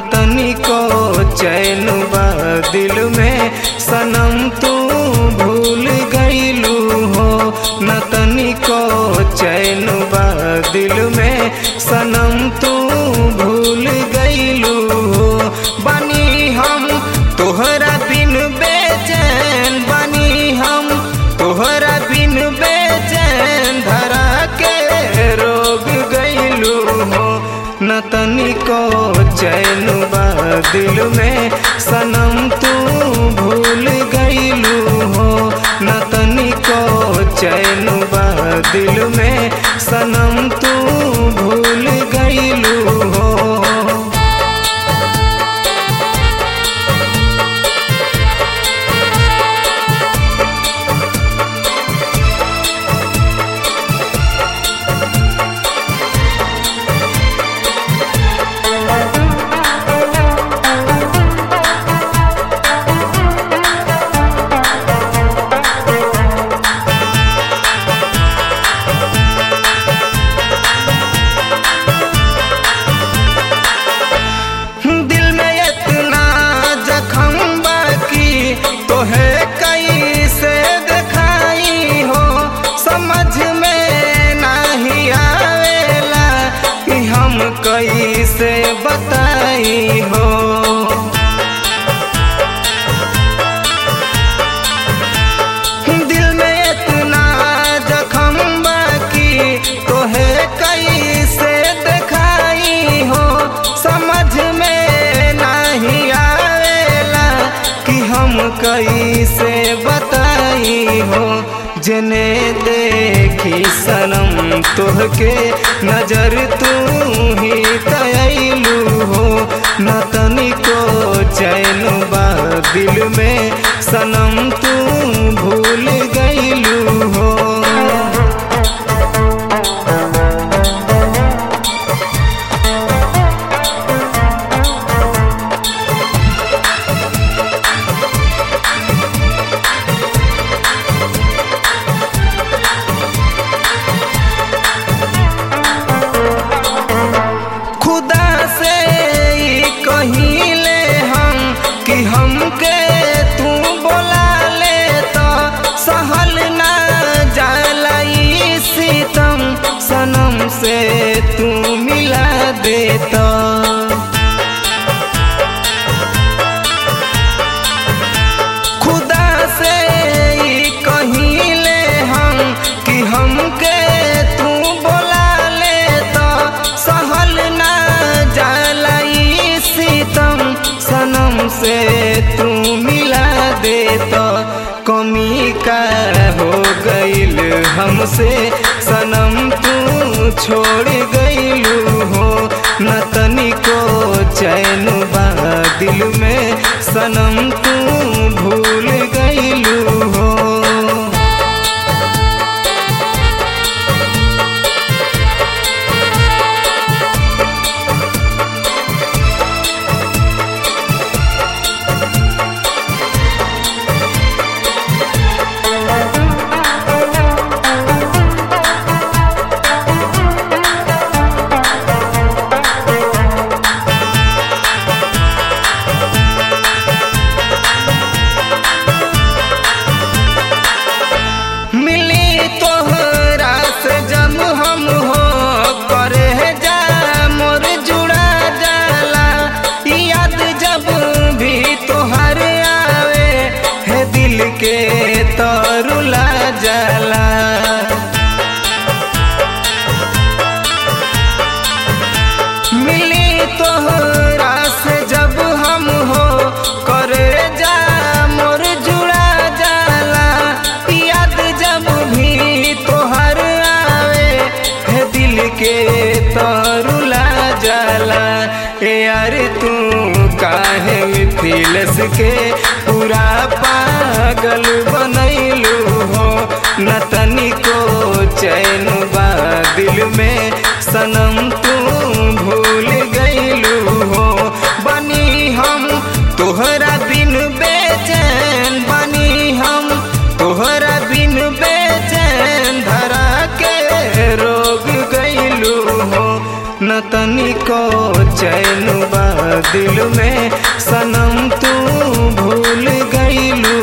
तनिको चैन बा दिल में सनम तू भूल गईलू हो न तनिको चैन बा दिल में सनम तू भूल गईलू हो बनी हम तोहरा बिन बेचैन बनी हम तोहरा बिन बेचैन धरा के रोग गईलू हो न तनिको चैन बा दिल में सनम तू भूल गईलू हो न तनिको चैन बा दिल में सनम तू भूल गईलू हो दिल में इतना जखम बाकी तोहे कैसे दिखाई हो समझ में नहीं आवेला कि हम कैसे बताई हो दिल में इतना जखम बाकी तोहे कैसे दिखाई हो समझ में नहीं आवेला कि हम कैसे बताई हो जने देखी सनम तोहके नजर तू ही तयलू हो न तनिको चैन बा दिल में सनम तू भूल गईलू हो खुदा से ही कहिले हम कि हमके तू बोला ले तो सहल ना जाला ई सितम सनम से तू मिला दे तो खुदा से ही कहिले हम कि हमके तू बोला ले तो सहल ना जाला ई सितम सनम से तू मिला दे तो कमी का हो गईल हमसे सनम तू छोड़ गईलू हो न तनिको चैन बा दिल में सनम तू भूल गईलू हो मिली तोहरा से जब हम हो करे जा मोर जुड़ा जाला याद जब भी तोहर आवे है दिल के तरुला जाला मिली तोहरा से जब हम हो करे जा मोर जुड़ा जाला याद जब भी तोहर आवे है दिल के तरुला जाला ए यार तू काहे मिथिलस के पूरा पागल बनैलू हो न तनिको चैन बा दिल में सनम तू भूल गईलू हो बनी हम तोहरा बिन बेचैन बनी हम तोहरा बिन बेचैन धरा के रोग गईलू हो न तनी तनिको चैन बा दिल में सनम तू भूल गईलू